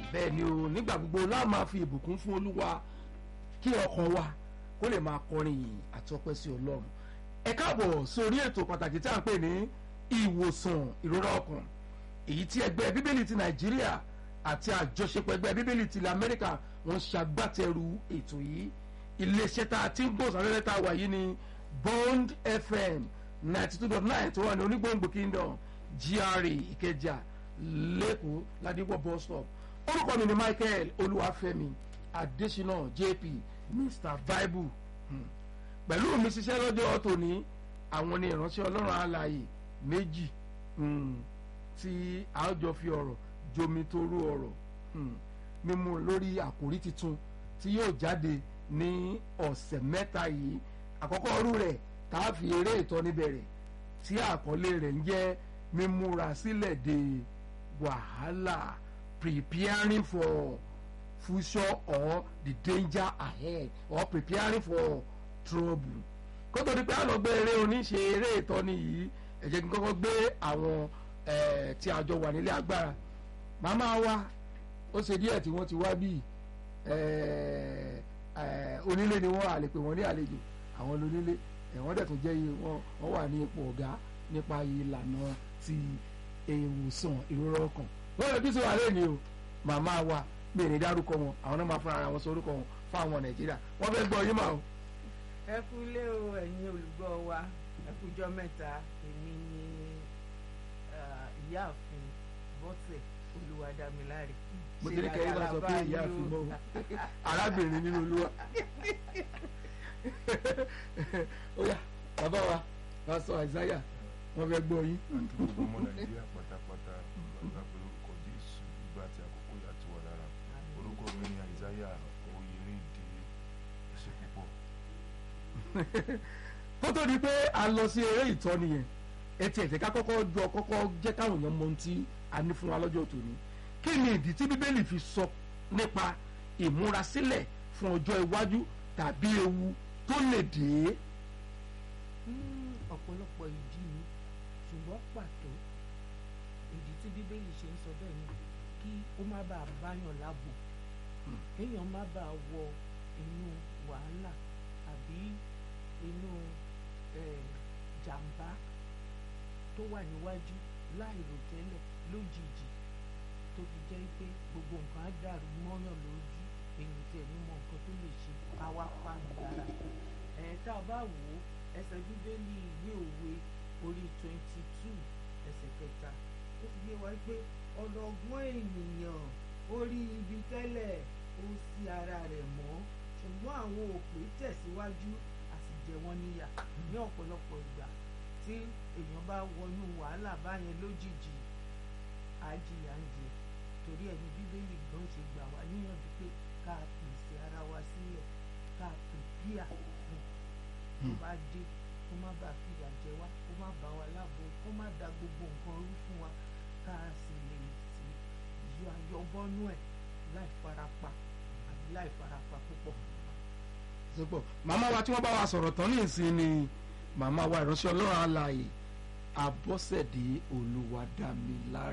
bẹ́ẹ̀ ni o nígbà gbogbo láà máa fi ìbùkún fún olúwa kí ọkàn wa kó lè máa kọrin yìí àti ọpẹ́ sí ọlọ́run ẹ káàbọ̀ sórí ètò pàtàkì tí a ń pè ní ìwòsàn ìrora ọkàn èyí tí ẹgbẹ́ bíbélì ti nàìjíríà àti àjọṣepọ̀ ẹgbẹ́ bíbélì ti ilẹ̀ amẹ́ríkà wọ́n ṣagbátẹrù ètò yìí iléeṣẹ́ tá a ti ń gbòòsàn lẹ́lẹ́ tá a wà yìí ni bond fm ninety two dot nine tó wà ní onígbòǹgbò kingdom gra ìkẹjà lẹ́kọ̀ọ́ ládìpọ̀ bus stop orúkọ mi ni michael olúwàfẹ́mi adésínà jp mr bible hmm. pẹ̀lú mi ṣiṣẹ́ lọ́jọ́ tòní àwọn ni ìránṣẹ́ ọlọ́run alààyè méjì hmm, tí a jọ fi ọ̀rọ̀ jomi torú ọ̀rọ̀ hmm, mímú lórí àkòrí tuntun tí yóò jáde ní ọ̀sẹ̀ mẹ́ta yìí àkọ́kọ́ ọrú rẹ̀ tá a fi eré ìtọ́ni bẹ̀rẹ̀ tí àkọlé rẹ̀ ń jẹ́ mímúra sílẹ̀ de wàhálà preparing for future or the danger ahead or preparing for trouble kó tó di pé àlọ́ gbé eré oníṣe eré ìtọ́ni yìí ẹ jẹ́ kí n kọ́kọ́ gbé àwọn tí a jọ wà nílé agbára màmá wa ó ṣe díẹ̀ tí wọ́n ti wá bíi onílé ni wọ́n àlè pé wọ́n ní àlejò àwọn lónílé wọ́n dẹ̀ tún jẹ́ wọ́n wà ní ipò ọ̀gá nípa ìlànà ti ìwòsàn ìrora ọkàn wọ́n lè bí sọ àlẹ́ ni o màmá wa mi ní dárúkọ wọn àwọn náà máa fúnra ara wọn sórúkọ wọn fáwọn nàìjíríà wọ́n fẹ́ gbọ́ yín mà o. ẹ kú lé o ẹ̀yin olùgbọ́ wa ẹ kújọ́ mẹ́ta èmi ni ìyáàfin bọ́sẹ̀ olúwadámiláre mo ti ní kẹ́yìn bá sọ pé ìyáàfin mọ́ o arábìnrin nínú olúwa ó yá bàbá wa pásọ àìsáyà wọ́n fẹ́ gbọ́ yín. àti gbogbo ọmọ nàìjíríà pátápátá lọ́gbà pé orúkọ jésù ìgbà àti àkókò yà ti wà lára orúkọ mi ni àìsáyà oyèrèdè ẹsẹ púpọ̀. kó tó di pé a lọ sí eré ìtọ́ni yẹn ẹ tiẹ̀ jẹ́ ká kọ́kọ́ jọ kọ́kọ́ jẹ́ káwọn èèyàn mọ ohun tí a ní fún wa lọ́jọ́ tòní kí ni ìdí tí bíbélì fi sọ nípa ìmúrasílẹ̀ fún ọjọ́ iwájú tàbí ewu tó lè dé. ọ̀pọ̀lọpọ̀ ìdí ni ṣùgbọ́n pàtó ìdí tí bíbélì ṣe ń sọ bẹ́ẹ̀ ni kí ó má bàa báyàn láàbò kéèyàn má bàa wọ inú wàhálà àbí inú jàǹbá tó wà níwájú láìrò tẹ́lẹ̀ lójijì tó fi jẹ́ pé gbogbo nǹkan á dàrú mọ́yàn lójú èyí tẹ̀ ní mọ nǹkan tó lè ṣe káwá pàmì lára ẹ̀ tá a bá wò ó ẹsẹ̀ bíbélì ìwé òwe orí twenty two ẹsẹ̀ kẹta ó fi yé wa pé ọlọ́gbọ́n ènìyàn orí ibi tẹ́lẹ̀ ó sí ara rẹ̀ mọ́ ṣùgbọ́n àwọn òpè tẹ̀síwájú a sì jẹ wọ́n níyà ní ọ̀pọ̀lọpọ̀ ìgbà tí èèyàn bá wọnú wàhálà báyẹn lójijì àjìyà ń jẹ torí ẹni bíbélì gan ṣe gbà wá níyànjú pé ká pèsè ara wa sílẹ̀ ká pèpìà fún tó bá dé kó má bàa fìyà jẹ wá kó má bá wa láàbò kó má da gbogbo nǹkan rú fún wa ká sì lè sí yọ ayọbọnú ẹ láì farapa àbí láì farapa púpọ̀. sípò màmá wa tí wọ́n bá wa sọ̀rọ̀ tán ní ìsìn ni màmá wa ìránṣẹ́ ọlọ́run alààyè abọ́sẹ̀dé olúwadámiláre